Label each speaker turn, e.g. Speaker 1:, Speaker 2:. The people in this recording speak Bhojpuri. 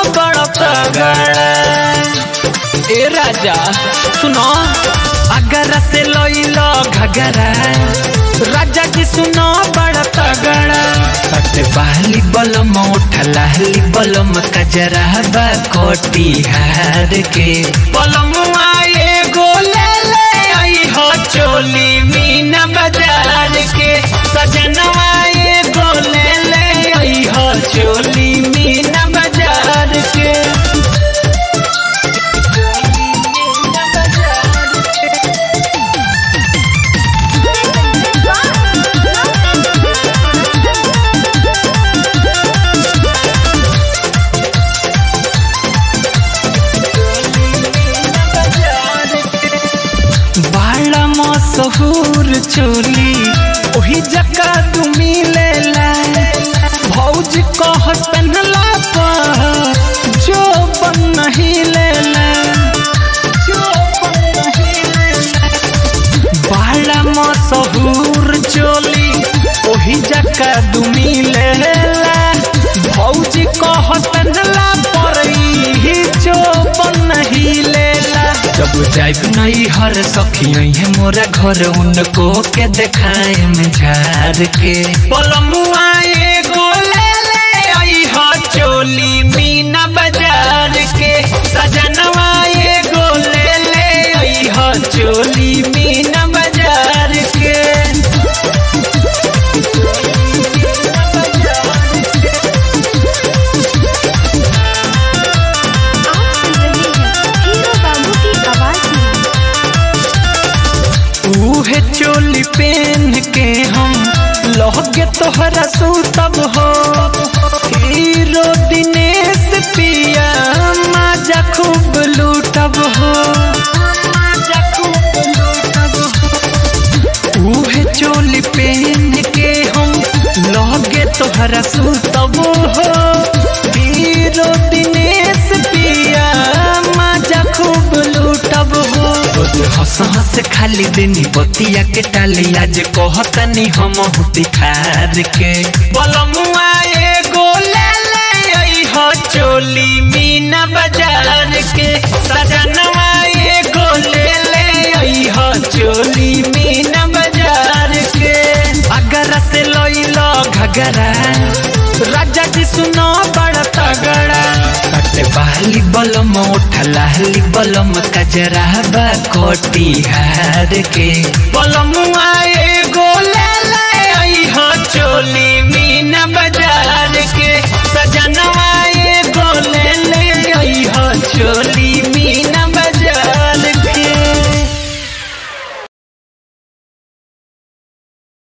Speaker 1: बड़ा तगड़ा ए राजा सुनो अगर से लइलो घगरा राजा जी सुनो बड़ा तगड़ा सट बहली बलम उठलाहली बलम कजरा बा कोटी हार के बलम आए गोले ले आई हो चोली मीना बाजार के सजनवा ये गोले ले आई हो चोली मीना बाजार के बड़ा मशहूर चोली ओही जका तू मिलेला भौज कह पहनला पर जो बन नहीं लेला बड़ा मशहूर चोली ओही जका तू मिलेला भौज कह पहनला पर ही जो बन नहीं लेला जब जाइब नहीं हर सखी है मोरा घर उनको के देखाए में झार के पलमुआ एगो ले ले आई हो चोली मीना बाजार के सजनवा एगो ले ले आई हो चोली मीना बाजार के
Speaker 2: आप सुन रहे हैं हीरो बाबू की आवाज में
Speaker 1: उहे चोली पहन के हम लहगे तोहरा सूतब हो हीरो दिनेश पिया माजा खूब लूटब हो उहे चोली पहन के हम लहगे तोहरा सूतब हो हीरो दिनेश पिया माजा खूब लूटब हो रोज हंस हंस खाली देनी बतिया के टाली आज कहतनी हम हुती खार के बलमुआ एगो ले ले आई हो चोली मीना बाजार के सजनवा एगो ले ले आई हो चोली मीना बाजार के अगर से लइलो घगरा राजा जी सुनो बड़ा तगड़ा कटे बहली बलम उठलाहली बलम कजरा बा कोटी हार के बलम आए गोले ले आई हो चोली मीना बाजार के सजनवा